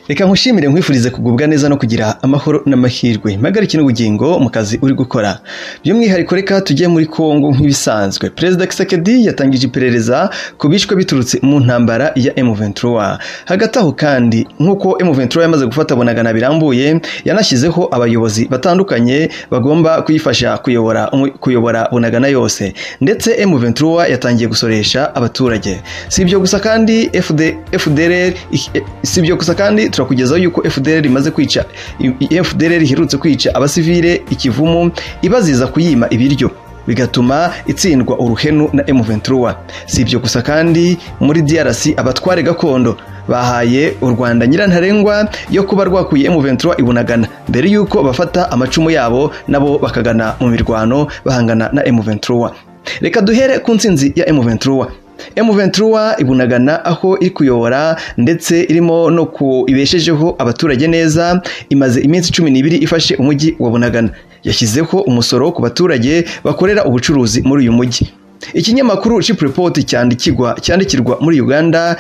reka nkushimire nkwifurize kugubwa neza no kugira amahoro n'amahirwe mpagarike n'ubugingo mu kazi uri gukora by'umwihariko reka tujye muri kongo nk'ibisanzwe perezida kisekedi yatangije iperereza ku bishwe biturutse mu ntambara ya M23 hagati aho kandi nk'uko M23 yamaze gufata bunagana birambuye yanashyizeho abayobozi batandukanye bagomba kuyifasha kuyobora kuyobora bunagana yose ndetse M23 yatangiye gusoresha abaturage si ibyo gusa kandi FD, FDLR si ibyo gusa kandi turakugezaho yuko FDLR imaze kwica FDLR iherutse kwica abasivile ikivumu ibaziza kuyima ibiryo bigatuma itsindwa uruhenu na M23 si ibyo gusa kandi muri DRC abatware gakondo bahaye u Rwanda nyirantarengwa yo kuba rwakuye M23 ibunagana mbere yuko bafata amacumu yabo nabo bakagana mu mirwano bahangana na M23 reka duhere ku nsinzi ya M23 M23 ibunagana aho iri kuyobora ndetse irimo no kubeshejeho abaturage neza imaze iminsi cumi n'ibiri ifashe umujyi wa bunagana yashyizeho umusoro ku baturage bakorera ubucuruzi muri uyu mujyi ikinyamakuru Chipropot cyandikirwa cyandikirwa muri Uganda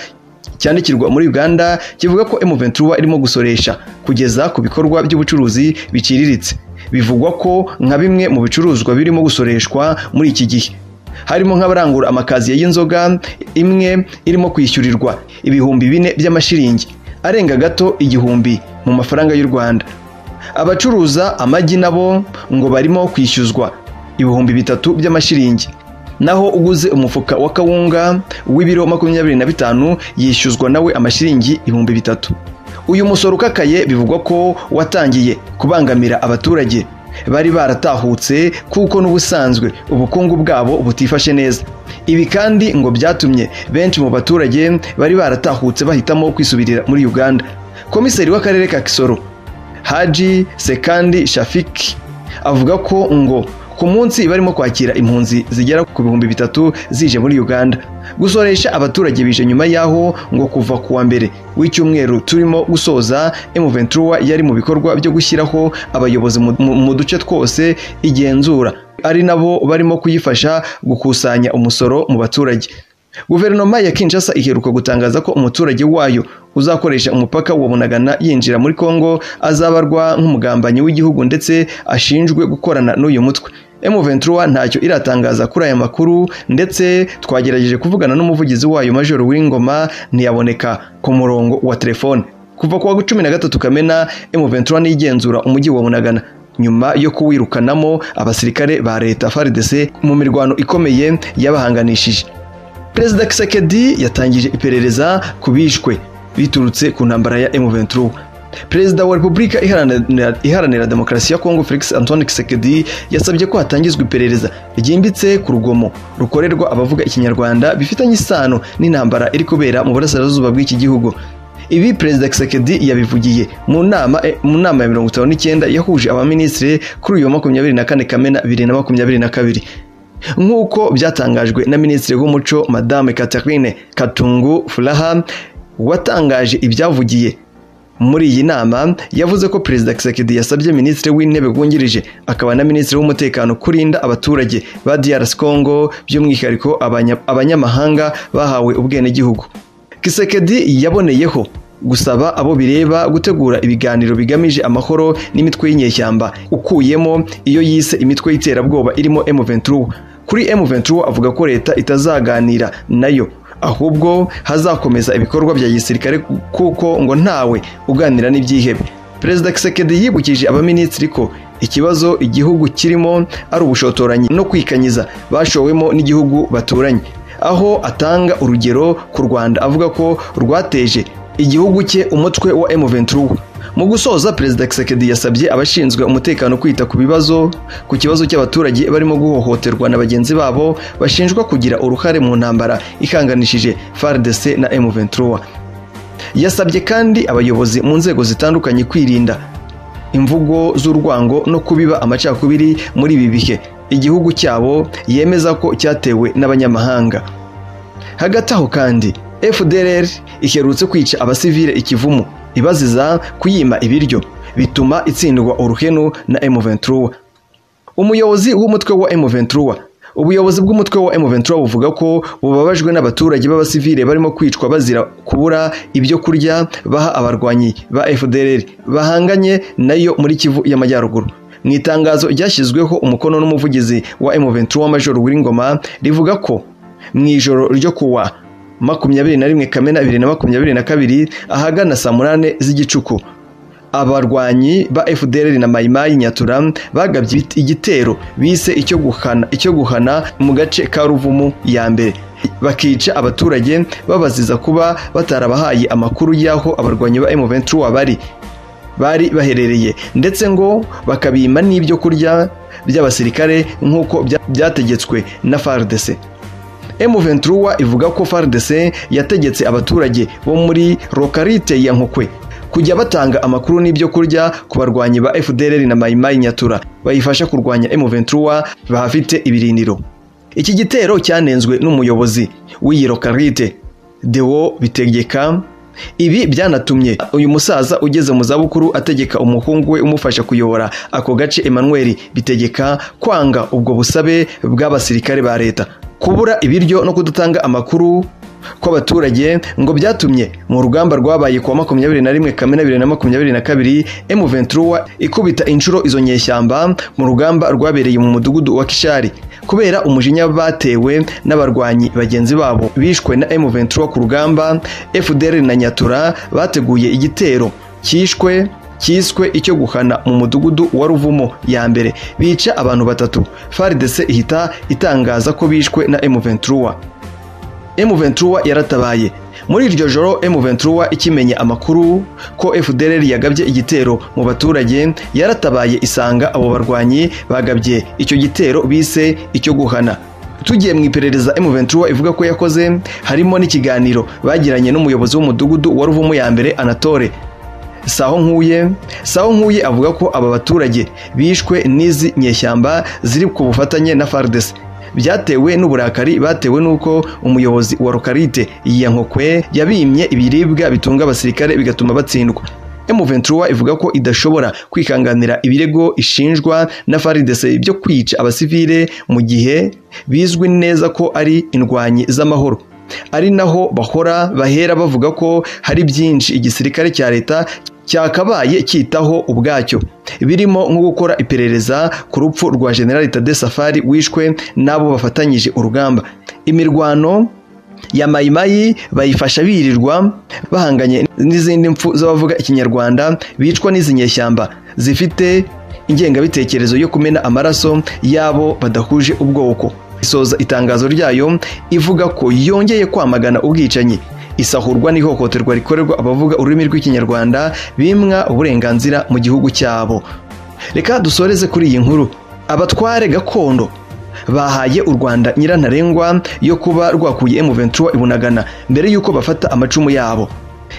cyandikirwa muri Uganda kivuga ko M23 irimo gusoresha kugeza ku bikorwa by'ubucuruzi biciriritse bivugwa ko nka bimwe mu bicuruzwa birimo gusoreshwa muri iki gihe harimo nk'abarangura amakaziye y'inzoga imwe irimo kwishyurirwa ibihumbi bine by'amashiringi arenga gato igihumbi mu mafaranga y'u rwanda abacuruza amagi nabo ngo barimo kwishyuzwa ibihumbi bitatu by'amashiringi naho uguze umufuka wa kawunga w'ibiro makumyabiri na bitanu yishyuzwa nawe amashiringi ibihumbi bitatu uyu musoro ukakaye bivugwa ko watangiye kubangamira abaturage bari baratahutse kuko n'ubusanzwe ubukungu bwabo butifashe neza ibi kandi ngo byatumye benshi mu baturage bari baratahutse bahitamo kwisubirira muri uganda komiseri w'akarere ka kisoro haji sekandi shafiki avuga ko ngo ku munsi barimo kwakira impunzi zigera ku bihumbi bitatu zije muri uganda gusoresha abaturage bije nyuma y'aho ngo kuva ku wa mbere w'icyumweru turimo gusoza M23 yari mu bikorwa byo gushyiraho abayobozi mu duce twose igenzura ari nabo barimo kuyifasha gukusanya umusoro mu baturage guverinoma ya kinshasa iheruka gutangaza ko umuturage wayo uzakoresha umupaka wa bunagana yinjira muri kongo azabarwa nk'umugambanyi w'igihugu ndetse ashinjwe gukorana n'uyu mutwe M23 ntacyo iratangaza kuri aya makuru ndetse twagerageje kuvugana n'umuvugizi wayo Major Wingoma ntiyaboneka ku murongo wa telefone kuva kuwa cumi na gatatu Kamena M23 nigenzura umujyi wa Bunagana nyuma yo kuwirukanamo abasirikare ba leta FARDC mu mirwano ikomeye yabahanganishije Perezida Kisekedi yatangije iperereza ku bishwe biturutse ku ntambara ya M23 perezida wa repubulika iharanira demokarasi ya kongo felix antoine kisekedi yasabye ko hatangizwa iperereza ryimbitse ku rugomo rukorerwa abavuga ikinyarwanda bifitanye isano n'intambara iri kubera mu burasirazuba bw'iki gihugu ibi perezida kisekedi yabivugiye mu nama mu nama ya mirongo itanu n'icyenda yahuje abaminisitiri kuri uyu wa makumyabiri na kane kamena bibiri na makumyabiri na kabiri nk'uko byatangajwe na minisitiri w'umuco madame catherine katungu furaha watangaje ibyavugiye muri iyi nama yavuze ko perezida kisekedi yasabye minisitiri w'intebe wungirije akaba na minisitiri w'umutekano kurinda abaturage ba DRC Congo by'umwihariko abanyamahanga bahawe ubwenegihugu kisekedi yaboneyeho gusaba abo bireba gutegura ibiganiro bigamije amahoro n'imitwe y'inyeshyamba ukuyemo iyo yise imitwe y'iterabwoba irimo M23 kuri M23 avuga ko leta itazaganira nayo ahubwo hazakomeza ibikorwa bya gisirikare kuko ngo ntawe uganira n'ibyihebe perezida kisekedi yibukije abaminisitiri ko ikibazo igihugu kirimo ari ubushotoranyi no kwikanyiza bashowemo n'igihugu baturanye aho atanga urugero ku rwanda avuga ko rwateje igihugu cye umutwe wa M23 mu gusoza perezida kisekedi yasabye abashinzwe umutekano kwita ku bibazo ku kibazo cy'abaturage barimo guhohoterwa na bagenzi babo bashinjwa kugira uruhare mu ntambara ihanganishije FARDC na M23 yasabye kandi abayobozi mu nzego zitandukanye kwirinda imvugo z'urwango no kubiba amacakubiri muri ibi bihe igihugu cyabo yemeza ko cyatewe n'abanyamahanga hagati aho kandi FDLR iherutse kwica abasivile ikivumu ibaziza kuyima ibiryo bituma itsindwa uruhenu na M23 umuyobozi w'umutwe wa M23 ubuyobozi bw'umutwe wa M23 buvuga ko bubabajwe n'abaturage b'abasivile barimo kwicwa bazira kubura ibyo kurya baha abarwanyi ba FDLR bahanganye nayo muri Kivu y'Amajyaruguru mu itangazo ryashyizweho umukono n'umuvugizi wa M23 Major Wingoma rivuga ko mu ijoro ryo kuwa makumyabiri na rimwe kamena bibiri na makumyabiri na kabiri ahagana saa munani z'igicuku abarwanyi ba FDLR na Mayimayi Nyatura bagabye igitero bise icyo guhana icyo guhana mu gace ka Ruvumu ya mbere bakica abaturage babaziza kuba batarabahaye amakuru y'aho abarwanyi ba M23 bari bari baherereye ndetse ngo bakabima n'ibyo kurya by'abasirikare nk'uko byategetswe na FARDC M23 ivuga ko FARDC yategetse abaturage bo muri Lokalite ya Nkokwe kujya batanga amakuru n'ibyo kurya ku barwanyi ba FDLR na Mayimayi Nyatura bayifasha kurwanya M23 bahafite ibirindiro iki gitero cyanenzwe n'umuyobozi w'iyi Lokalite Deo Bitegeka ibi byanatumye uyu musaza ugeze mu zabukuru ategeka umuhungu we umufasha kuyobora ako gace Emmanuel Bitegeka kwanga ubwo busabe bw'abasirikare ba leta kubura ibiryo no kudatanga amakuru kw'abaturage ngo byatumye mu rugamba rwabaye kuwa makumyabiri na rimwe kamena bibiri na makumyabiri na kabiri M23 ikubita inshuro izo nyeshyamba mu rugamba rwabereye mu mudugudu wa Kishari kubera umujinya batewe n'abarwanyi bagenzi babo bishwe na M23 ku rugamba FDL na Nyatura bateguye igitero cyishwe cyiswe icyo guhana mu mudugudu wa ruvumo ya mbere bica abantu batatu FARDC ihita itangaza ko bishwe na M23 M23 yaratabaye muri iryo joro M23 ikimenye amakuru ko FDLR yagabye igitero mu baturage yaratabaye isanga abo barwanyi bagabye icyo gitero bise icyo guhana tugiye mu iperereza M23 ivuga ko yakoze harimo n'ikiganiro bagiranye n'umuyobozi w'umudugudu wa Ruvumu ya mbere Anatole saho nkuye saho nkuye avuga ko aba baturage bishwe n'izi nyeshyamba ziri ku bufatanye na FARDC byatewe n'uburakari batewe n'uko umuyobozi wa Lokalite ya Nkokwe yabimye ibiribwa bitunga abasirikare bigatuma batsindwa M23 ivuga ko idashobora kwikanganira ibirego ishinjwa na FARDC byo kwica abasivile mu gihe bizwi neza ko ari indwanyi z'amahoro ari naho bahora bahera bavuga ko hari byinshi igisirikare cya leta cyakabaye cyitaho ubwacyo birimo nko gukora iperereza ku rupfu rwa generali Tade Safari wishwe n'abo bafatanyije urugamba imirwano ya mayimayi bayifasha birirwa bahanganye n'izindi mpfu z'abavuga ikinyarwanda bicwa n'izi nyeshyamba zifite ingengabitekerezo yo kumena amaraso y'abo badahuje ubwoko isoza itangazo ryayo ivuga ko yongeye kwamagana ubwicanyi isahurwa n'ihohoterwa rikorerwa abavuga ururimi rw'ikinyarwanda bimwa uburenganzira mu gihugu cyabo reka dusoreze kuri iyi nkuru abatware gakondo bahaye u rwanda nyirantarengwa yo kuba rwakuye M23 ibunagana mbere y'uko bafata amacumu yabo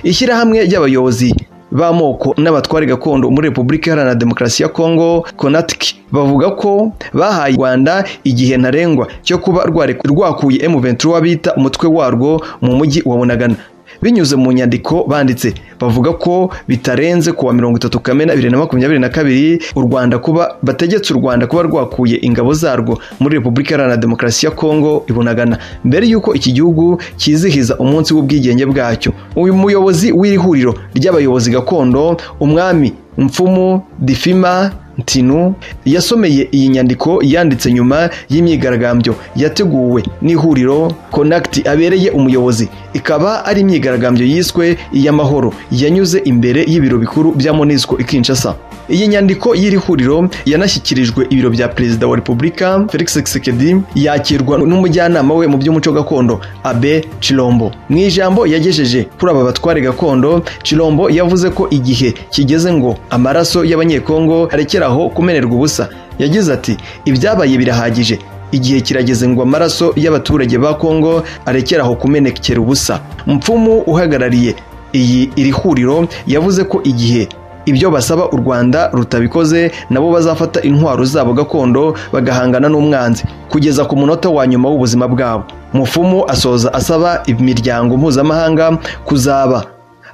ishyirahamwe ry'abayobozi b'amoko n'abatware gakondo muri repubulika iharanira demokarasi ya kongo konatiki bavuga ko bahaye u rwanda igihe ntarengwa cyo kuba rwakuye M23 bita umutwe warwo mu mujyi wa bunagana binyuze mu nyandiko banditse bavuga ko bitarenze kuwa mirongo itatu kamena bibiri na makumyabiri na kabiri u rwanda kuba bategetse u rwanda kuba rwakuye ingabo zarwo muri repubulika iharanira demokarasi ya kongo ibunagana mbere y'uko iki gihugu cyizihiza umunsi w'ubwigenge bwacyo uyu muyobozi w'iri huriro ry'abayobozi gakondo umwami mfumu difima ntinu yasomeye iyi nyandiko yanditse nyuma y'imyigaragambyo yateguwe n'ihuriro konakiti abereye umuyobozi ikaba ari imyigaragambyo yiswe iy'amahoro yanyuze imbere y'ibiro bikuru bya monisco ikinshasa iyi nyandiko y'iri huriro yanashyikirijwe ibiro bya perezida wa repubulika felix sekedi yakirwa n'umujyanama we mu by'umuco gakondo abe cirombo mu ijambo yagejeje kuri aba batware gakondo cirombo yavuze ko igihe kigeze ngo amaraso y'abanyekongo arekeraho kumenerwa ubusa yagize ati ibyabaye birahagije igihe kirageze ngo amaraso y'abaturage ba kongo arekeraho kumenekera ubusa mfumu uhagarariye iyi iri huriro yavuze ko igihe ibyo basaba u rwanda rutabikoze nabo bazafata intwaro zabo gakondo bagahangana n'umwanzi kugeza ku munota wa nyuma w'ubuzima bwabo mufumu asoza asaba imiryango mpuzamahanga kuzaba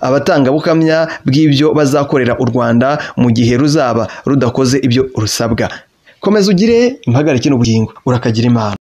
abatangabukamya bw'ibyo bazakorera u rwanda mu gihe ruzaba rudakoze ibyo rusabwa komeza ugire impagarike n'ubugingo urakagira imana